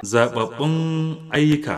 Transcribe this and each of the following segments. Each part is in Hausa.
zababbun ayyuka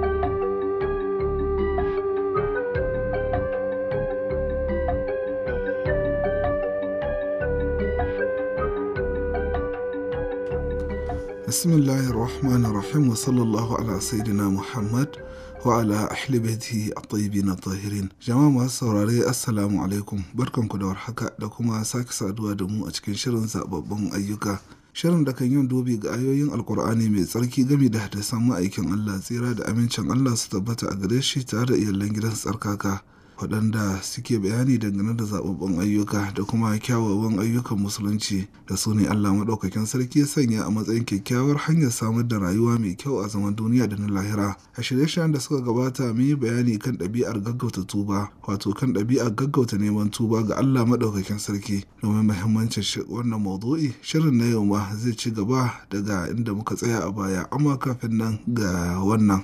bismillahir rahmanir rahim wa sallallahu ala sayyidina muhammad wa ala ahli baitihi at-tayyibin at-tahirin jama'a masu saurare assalamu alaikum barkanku da warhaka da kuma sake saduwa da mu a cikin shirin zababbun ayyuka shirin da kan yin dubi ga ayoyin alkur'ani mai tsarki gami da hadisan ma'aikin Allah tsira da amincin Allah su tabbata a gare shi tare da iyalan gidan tsarkaka waɗanda suke bayani dangane da zababbun ayyuka da kuma kyawawan ayyukan musulunci da su ne Allah maɗaukakin sarki ya sanya a matsayin kyakkyawar hanyar samar da rayuwa mai kyau a zaman duniya da na lahira a shirye-shiryen da suka gabata mun yi bayani kan ɗabi'ar gaggauta tuba wato kan ɗabi'ar gaggauta neman tuba ga Allah maɗaukakin sarki domin muhimmancin wannan maudu'i shirin na yau ma zai ci gaba daga inda muka tsaya a baya amma kafin nan ga wannan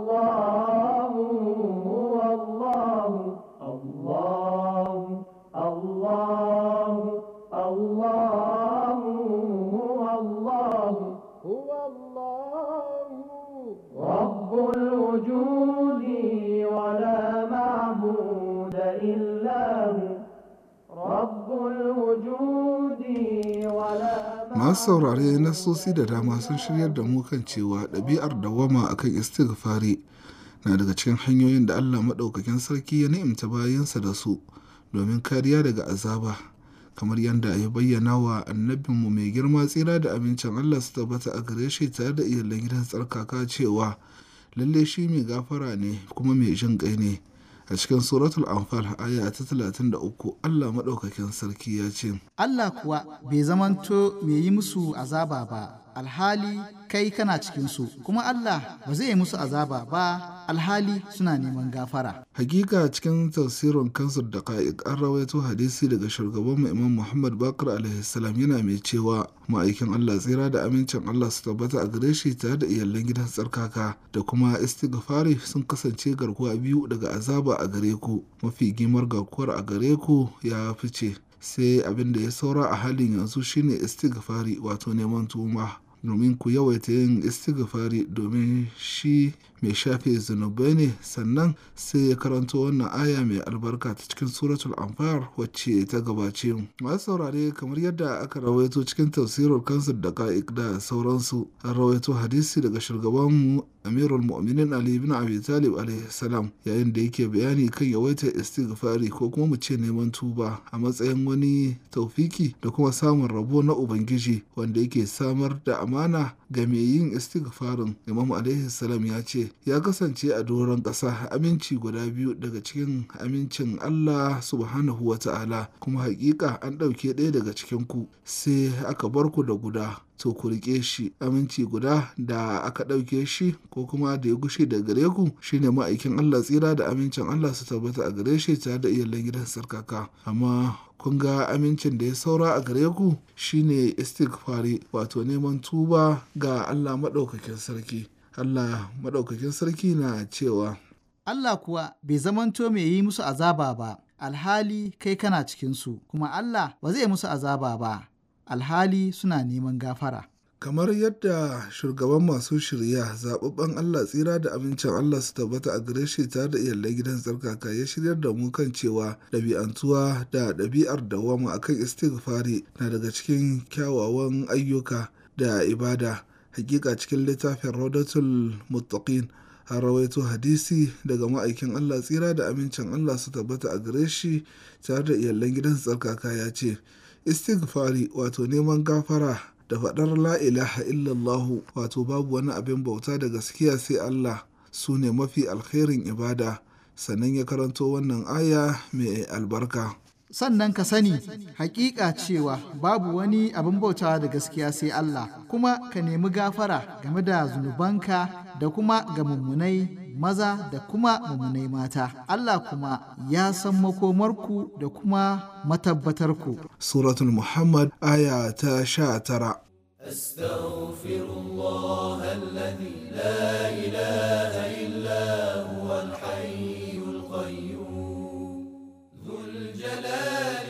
masu saurare nasosi da dama sun shiryar da mu kan cewa ɗabi'ar dawama akan istighfari na daga cikin hanyoyin da Allah maɗaukakin sarki ya ni'imta bayansa da su domin kariya daga azaba kamar yadda ya bayyana wa annabinmu mai girma tsira da amincin Allah su tabbata a gare shi tare da iyalan gidan tsarkaka cewa lalle shi mai gafara ne kuma mai jin kai ne a cikin suratul anfal aya ta talatin da uku Allah maɗaukakin sarki ya ce Allah kuwa bai zamanto mai yi musu azaba ba alhali kai kana cikinsu kuma Allah ba zai yi musu azaba ba alhali suna neman gafara hakika cikin tafsirin kansur da ka'ik an rawaito hadisi daga shugaban imam muhammad bakar alaihi salam yana mai cewa ma'aikin Allah tsira da amincin Allah su tabbata a gare shi tare da iyalan gidan tsarkaka da kuma istighfari sun kasance garkuwa biyu daga azaba a gare ku mafi gimar garkuwar a gare ku ya fice sai abin da ya saura a halin yanzu shine istighfari wato neman tuma domin ku yawaita yin istighfari domin shi mai shafe zunubai ne sannan sai ya karanto wannan aya mai albarka ta cikin suratul anfar wacce ta gabace mu masu saurare kamar yadda aka rawaito cikin tafsirar kansu da ka'ik da sauransu an rawaito hadisi daga shugaban mu amirul mu'minin ali ibn abi talib alaihi salam yayin da yake bayani kan yawaitar istighfari ko kuma mu ce neman tuba a matsayin wani taufiki da kuma samun rabo na ubangiji wanda yake samar da amana ga mai yin istighfarin imam alaihi salam ya ce ya kasance a doron ƙasa aminci guda biyu daga cikin amincin Allah subhanahu wa ta'ala kuma hakika an ɗauke ɗaya daga cikin ku sai aka bar ku da guda to ku riƙe shi aminci guda da aka ɗauke shi ko kuma da ya gushe da gare ku shine ma'aikin Allah tsira da amincin Allah su tabbata a gare shi tare da iyalan gidan sarkaka amma kun ga amincin da ya saura a gare ku shine istighfari wato neman tuba ga Allah maɗaukakin sarki Allah maɗaukakin sarki na cewa Allah kuwa bai zamanto mai yi musu azaba ba alhali kai kana cikinsu kuma Allah ba zai musu azaba ba alhali suna neman gafara. Kamar yadda shugaban masu shirya zaɓaɓɓen Allah tsira da amincin Allah su tabbata a gare shi tare da iyalan gidan tsarkaka ya shiryar da mu kan cewa ɗabi'antuwa da ɗabi'ar dawama akan istighfari na daga cikin kyawawan ayyuka da ibada. Hakika cikin littafin Raudatul Muttaqin a rawaito hadisi daga ma'aikin Allah tsira da amincin Allah su tabbata a gare shi tare da iyalan gidan tsarkaka ya ce istighfari wato neman gafara da faɗar la ilaha illallahu wato babu wani abin bauta da gaskiya sai Allah su ne mafi alkhairin ibada sannan ya karanto wannan aya mai albarka sannan ka sani hakika cewa babu wani abin bautawa da gaskiya sai Allah kuma ka nemi gafara game da zunubanka da kuma ga mummunai maza da kuma mummunai mata Allah kuma ya san makomarku da kuma matabbatarku suratul muhammad aya ta sha tara أستغفر الله الذي لا إله إلا هو الحي القيوم ذو الجلال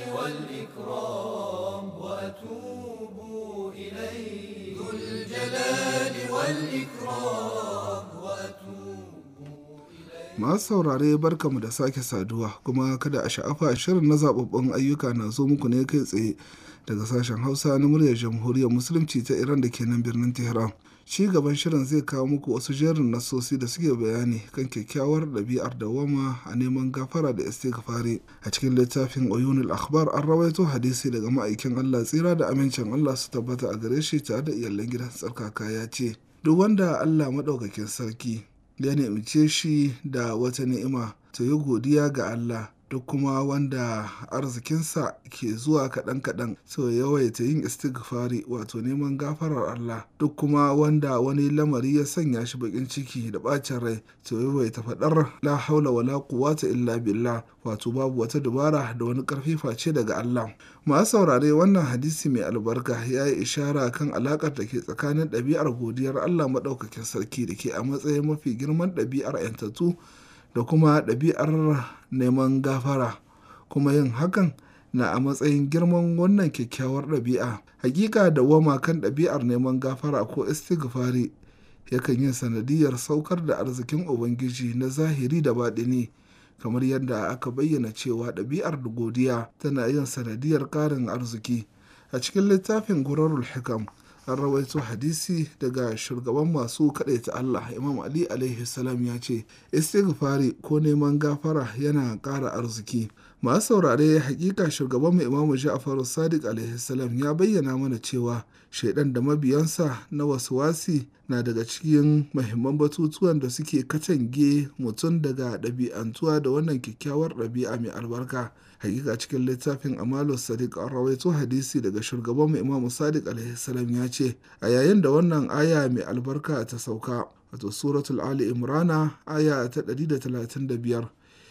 والإكرام وأتوب إليه ذو الجلال والإكرام masu saurare barkamu da sake saduwa kuma kada a sha'afa shirin na zababbun ayyuka na zo muku ne kai tsaye daga sashen hausa na muryar jamhuriyar musulunci ta iran da ke nan birnin tehran ci gaban shirin zai kawo muku wasu jerin nasosi da suke bayani kan kyakkyawar ɗabi'ar dawama a neman gafara da istighfari a cikin littafin oyunul akhbar an rawaito hadisi daga ma'aikin allah tsira da amincin allah su tabbata a gare shi tare da iyalan gidan tsarkaka ya ce duk wanda allah maɗaukakin sarki ya nemice shi da wata ni'ima to yi godiya ga Allah duk kuma wanda arzikinsa ke zuwa kaɗan-kaɗan so yawaita yin istighfari wato neman gafarar Allah duk kuma wanda wani lamari ya sanya shi bakin ciki da ɓacin rai to yawaita faɗar la haula wala quwwata illa billah wato babu wata dubara da wani ƙarfi face daga Allah masu saurare wannan hadisi mai albarka ya yi ishara kan alaƙar da ke tsakanin ɗabi'ar godiyar Allah maɗaukakin sarki da ke a matsayin mafi girman ɗabi'ar 'yantattu da kuma ɗabi'ar neman gafara kuma yin hakan na a matsayin girman wannan kyakkyawar ɗabi'a hakika da wama kan ɗabi'ar neman gafara ko istighfari yakan yin sanadiyar saukar da arzikin ubangiji na zahiri da baɗini kamar yadda aka bayyana cewa ɗabi'ar godiya tana yin sanadiyar ƙarin arziki a cikin littafin gurarul hikam an rawaito hadisi daga shugaban masu ta Allah Imam Ali alaihi salam ya ce istighfari ko neman gafara yana ƙara arziki masu saurare hakika shugaban mu Imam Ja'far Sadiq alaihi salam ya bayyana mana cewa shaidan da mabiyansa na wasi na daga cikin mahimman batutuwan da suke katange mutum daga ɗabi'antuwa da wannan kyakkyawar ɗabi'a mai albarka hakika cikin littafin amalu sadiq an rawaito hadisi daga shugaban mu imamu sadiq alaihi ya ce a yayin da wannan aya mai albarka ta sauka wato suratul ali imrana aya ta 135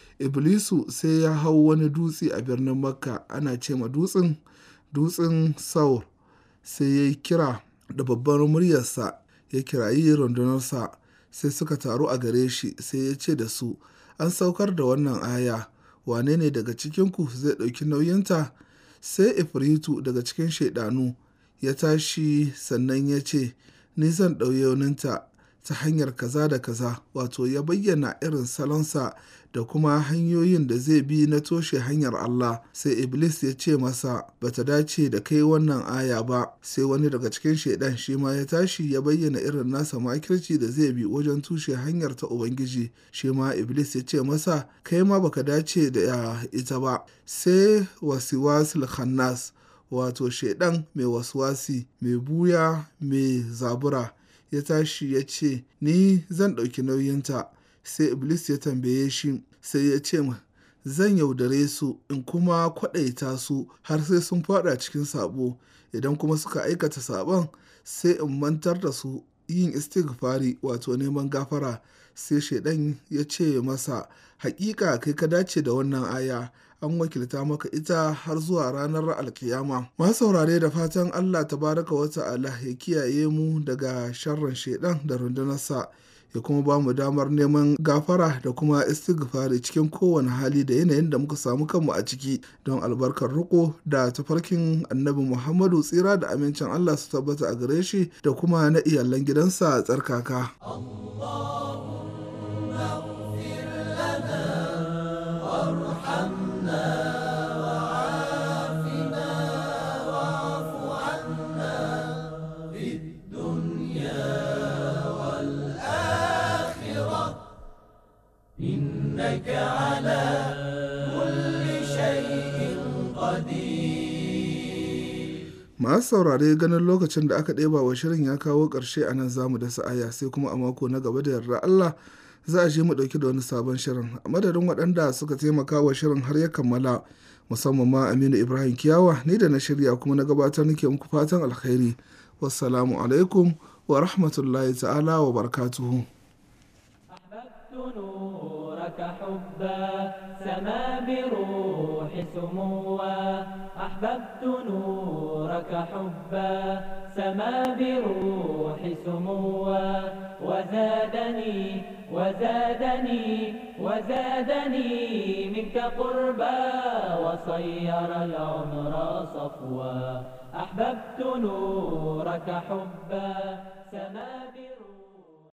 iblisu sai ya hau wani dutse a birnin makka ana ce ma dutsen dutsen saur sai ya yi kira da babbar muryarsa ya kirayi rundunarsa sai suka taru a gare shi sai ya ce da su an saukar da wannan aya wane ne daga cikinku zai ɗauki nauyinta sai ifritu daga cikin shaidanu ya tashi sannan ya ce ni zan ɗauyoninta ta hanyar kaza da kaza wato ya bayyana irin salonsa da kuma hanyoyin da zai bi na toshe hanyar Allah sai Iblis ya ce masa bata dace da kai wannan aya ba sai wani daga cikin shaidan shi ma ya tashi ya bayyana irin nasa makirci da zai bi wajen tushe hanyar ta Ubangiji shi ma Iblis ya ce masa kai ma baka dace da ita ba sai wasiwasil khannas wato shaidan mai waswasi mai buya mai zabura ya tashi ya ce ni zan ɗauki nauyinta sai iblis ya tambaye shi sai ya ce zan yaudare su in kuma kwaɗaita su har sai sun fada cikin sabo idan kuma suka aikata sabon sai in mantar da su yin istighfari wato neman gafara sai shaidan ya ce masa hakika kai ka dace da wannan aya an wakilta maka ita har zuwa ranar alkiyama masu saurare da fatan allah tabaraka wa ta'ala ya kiyaye mu daga sharrin shaidan da rundunarsa ya kuma ba mu damar neman gafara da kuma istighfari cikin kowane hali da yanayin da muka samu kanmu a ciki don albarkar riko da tafarkin annabi muhammadu tsira da amincin allah su tabbata a gare shi da kuma na iyalan gidansa tsarkaka إنك على كل شيء قدير masu saurare ganin lokacin da aka ɗeba wa shirin ya kawo ƙarshe a nan zamu dasa aya sai kuma a mako na gaba da yarda Allah za a je mu ɗauki da wani sabon shirin a madadin waɗanda suka taimaka wa shirin har ya kammala musamman ma Aminu Ibrahim Kiyawa ni da na shirya kuma na gabatar nake muku fatan alkhairi wassalamu alaikum wa rahmatullahi ta'ala wa barakatuhu نورك حبا سما بروح سموا أحببت نورك حبا سما بروح سموا وزادني وزادني وزادني منك قربا وصير العمر صفوا أحببت نورك حبا سما بروح